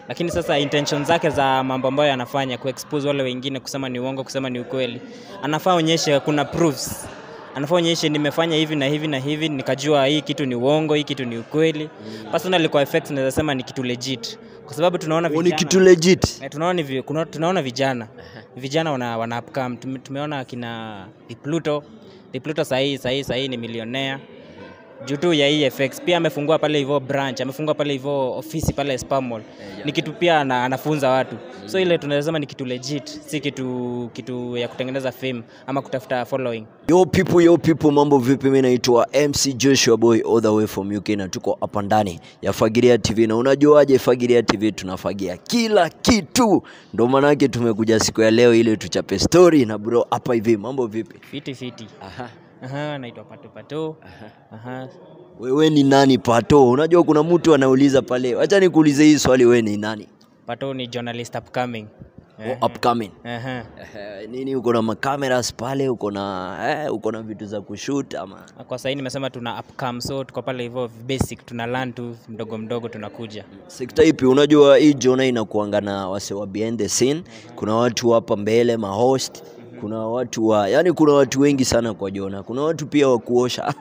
lakini sasa intention zake za mambo ambayo anafanya kuexpose wale wengine kusema ni uongo kusema ni ukweli anafaa onyeshe kuna proofs anafaa onyeshe nimefanya hivi na hivi na hivi nikajua hii kitu ni uongo hii kitu ni ukweli personally kwa effects naweza sema ni kitu legit kwa sababu tunaona Huo ni vijana kitu legit. Eh, tunaona, ni vi- kuna- tunaona vijana vijana wana, wana upcome. Tume, tumeona kina Di Pluto Di Pluto sahii sahii sahii ni milionea juu tu ya hii FX pia amefungua pale hivyo branch amefungua pale hivyo ofisi pale Spamall ni kitu pia ana, anafunza watu so ile tunaweza sema ni kitu legit si kitu kitu ya kutengeneza fame ama kutafuta following Yo people, yo people, mambo vipi? Mimi naitwa MC Joshua Boy all the way from UK na tuko hapa ndani ya Fagilia TV, na unajuaje Fagilia TV tunafagia kila kitu, ndo maanake tumekuja siku ya leo ili tuchape story na bro hapa hivi. Mambo vipi? fiti fiti Aha. aha naitwa pato pato aha Wewe ni nani Pato? Unajua kuna mtu anauliza pale, acha nikuulize hii swali, wewe ni nani? pato ni journalist upcoming Oh, upcoming. aha Eh, nini uko na makameras pale, uko na eh, uko na vitu za kushoot ama kwa sahii nimesema tuna upcome so tuko pale hivyo basic tuna learn tu mdogo mdogo tunakuja sekta ipi? Unajua hii jona inakuanga na wase wa behind the scene, kuna watu hapa mbele mahost, kuna watu wa yani, kuna watu wengi sana kwa jona, kuna watu pia wa kuosha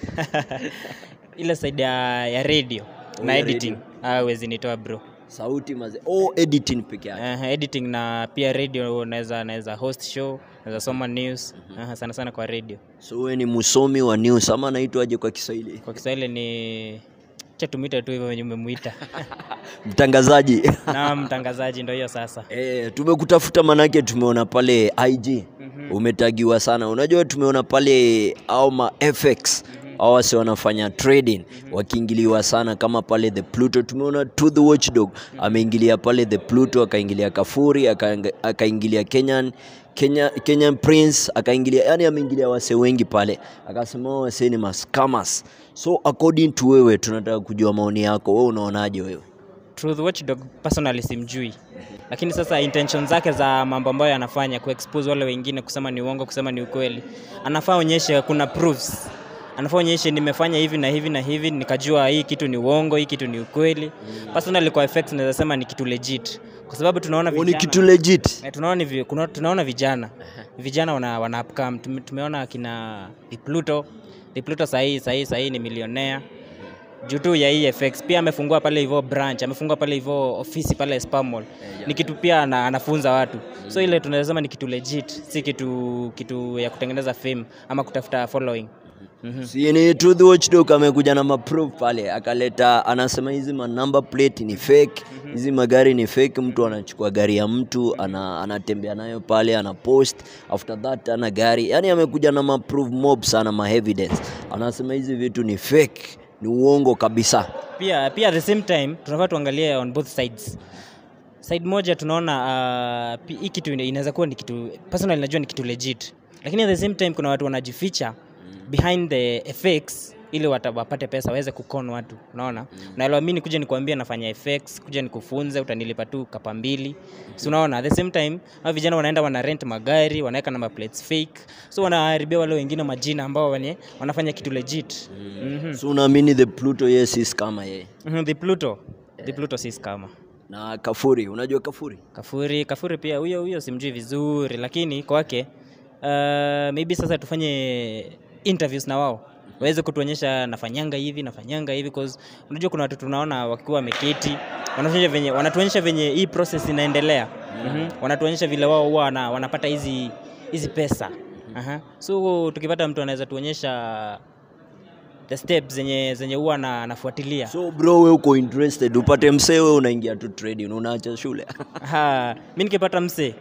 ile side ya, ya radio na ya editing awezi nitoa bro sauti maze, oh, editing peke yake. uh, editing na pia radio naweza naweza host show naweza soma news uh, sana sana kwa radio So wewe ni msomi wa news ama naitwaje kwa Kiswahili? kwa kiswahili ni cha tumwite tu hivyo venye umemwita Mtangazaji. na mtangazaji ndo hiyo sasa Eh, tumekutafuta manake tumeona pale IG umetagiwa sana. Unajua tumeona pale au ma FX au wase wanafanya trading wakiingiliwa sana kama pale the Pluto. Tumeona to the watchdog ameingilia pale the Pluto, akaingilia Kafuri, akainga- akaingilia Kenyan Kenya, Kenyan Prince akaingilia, yani ameingilia wase wengi pale, akasema hao wase ni mascammers. So according to wewe, tunataka kujua maoni yako, wewe unaonaje wewe? Truth Watchdog personally simjui, lakini sasa intention zake za mambo ambayo anafanya kuexpose wale wengine kusema ni uongo kusema ni ukweli, anafaa onyeshe kuna proofs anafaa onyeshe nimefanya hivi na hivi na hivi nikajua hii kitu ni uongo hii kitu ni ukweli personally kwa effects naweza sema ni kitu legit kwa sababu tunaona Huo ni vijana kitu legit. Eh, tunaona, ni vi- kuna- tunaona vijana vijana wana, wana upcome. Tume, tumeona kina Di Pluto Di Pluto sahii sahii sahii ni milionea juu tu ya hii FX pia amefungua pale hivyo branch amefungua pale hivyo ofisi pale Spamall ni kitu pia ana, anafunza watu so ile tunaweza sema ni kitu legit si kitu kitu ya kutengeneza fame ama kutafuta following Mhm. Si ni Truth Watchdog amekuja na maproof pale, akaleta anasema hizi ma number plate ni fake, hizi magari ni fake. Mtu anachukua gari ya mtu ana, anatembea nayo pale ana post, after that ana gari. Yani amekuja na maproof mob sana, ma evidence. Anasema hizi vitu ni fake, ni uongo kabisa. pia pia at the same time tunafaa tuangalie on both sides side moja tunaona uh, pi- hii kitu ina- inaweza kuwa ni kitu personally najua ni kitu legit lakini at the same time kuna watu wanajificha behind the FX ili wata- wapate pesa waweze kukon watu unaona naelewa mi nikuja nikuambia nafanya FX kuja nikufunze utanilipa tu kapa mbili si unaona at the same time hao vijana wanaenda wana rent magari wanaweka number plates fake so wanaharibia wale wengine majina ambao wenye wanafanya kitu legit mm-hmm. So unaamini the Pluto yes is kama yeye Mhm, the Pluto. The Pluto si kama na Kafuri, unajua Kafuri? Kafuri. Kafuri pia huyo huyo simjui vizuri, lakini kwake uh, maybe sasa tufanye interviews na wao waweze kutuonyesha nafanyanga hivi nafanyanga hivi cause unajua kuna watu tunaona wakiwa wameketi wanatuonyesha venye wanatuonyesha venye hii process inaendelea mm-hmm. wanatuonyesha vile wao huwa wana, wanapata hizi hizi pesa Aha. so tukipata mtu anaweza tuonyesha the steps zenye zenye huwa na- anafuatilia So bro, wewe uko interested upate msee, wewe unaingia tu trading, unaacha shule Ha, mi nikipata msee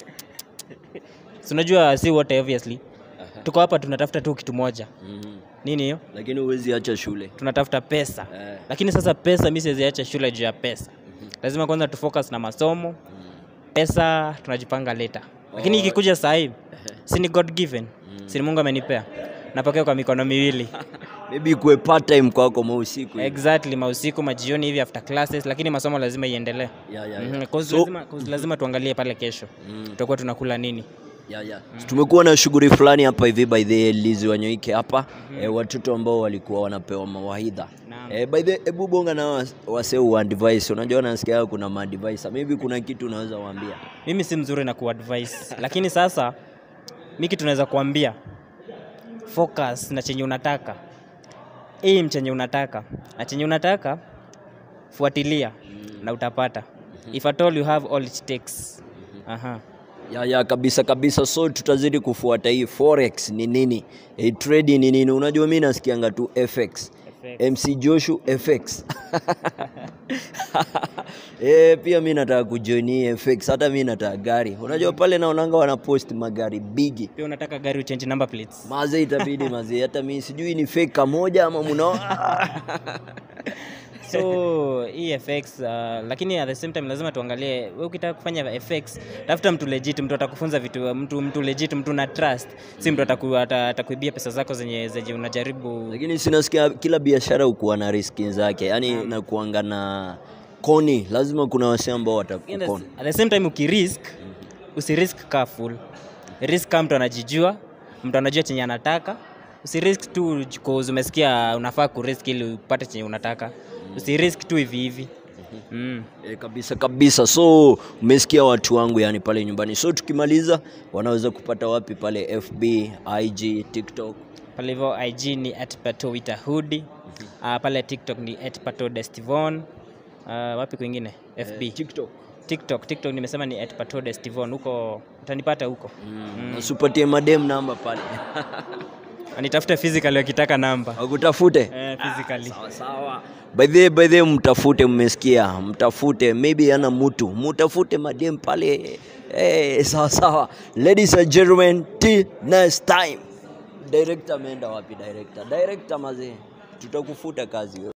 si unajua si wote obviously tuko hapa tunatafuta tu kitu moja nini hiyo lakini huwezi acha shule tunatafuta pesa Eh. lakini sasa pesa mi siweziacha shule juu ya pesa lazima kwanza tufocus na masomo pesa tunajipanga leta lakini ikikuja sahii si ni god given si ni mungu amenipea napokea kwa mikono miwili maybe kuwe part time kwako mausiku hivi. exactly mausiku majioni hivi after classes lakini masomo lazima iendelee Yeah, yeah, yeah. Mhm, 'cause So- lazima, 'cause lazima tuangalie pale kesho tutakuwa tunakula nini Yeah, yeah. tumekuwa na shughuli fulani hapa hivi by the Lizi Wanyoike hapa eh, watoto ambao walikuwa wanapewa mawaidha Naam. Naam. Eh, by the hebu bonga na was- wasee wa device. Unajua nasikia kuna ma device. Maybe kuna kitu unaweza waambia. mimi si mzuri na kuadvise lakini sasa mi kitu naweza kuambia focus na chenye unataka aim chenye unataka na chenye unataka fuatilia na utapata if at all you have all it takes aha Ya, ya kabisa kabisa, so tutazidi kufuata hii forex ni nini, hii trade ni nini. Unajua mi nasikianga tu FX, MC Joshu FX eh, pia mi nataka kujoin hii FX, hata mi nataka gari. Unajua pale naonanga wanapost magari bigi pia unataka gari uchange number plates maze, itabidi maze, hata mi sijui ni fake kamoja ama muna so hii fx uh, lakini at the same time lazima tuangalie we ukitaka kufanya fx tafuta mtu legit mtu atakufunza vitu mtu, mtu legit mtu na trust si mtu ataku, ata- atakuibia pesa zako zenye, zenye unajaribu lakini sinasikia kila biashara ukuwa na riski zake, yani nakuanga na koni, lazima kuna wase ambao watakukoni. at the same time ukirisk usirisk ka full risk kama mtu anajijua mtu anajua chenye anataka usirisk tu cause umesikia unafaa kurisk ili upate chenye unataka usirisk tu hivi hivi mm. E, kabisa kabisa. So umesikia watu wangu yani pale nyumbani. So tukimaliza wanaweza kupata wapi pale FB, IG, TikTok? pale hivyo ig ni at patowita hudi uh, pale tiktok ni at pato destivon uh, wapi kwingine fb TikTok. tiktok tiktok nimesema ni at pato destivon huko utanipata huko Mm. Usipatie madem namba pale. nitafute physical wakitaka namba Wakutafute. eh, physically Sawa sawa. By the by the mtafute, mmesikia? Mtafute, maybe ana mtu, mtafute madem pale. Eh, sawa sawa. Ladies and gentlemen, till next time. Director ameenda wapi director? Director mazee. Tutakufuta kazi wewe.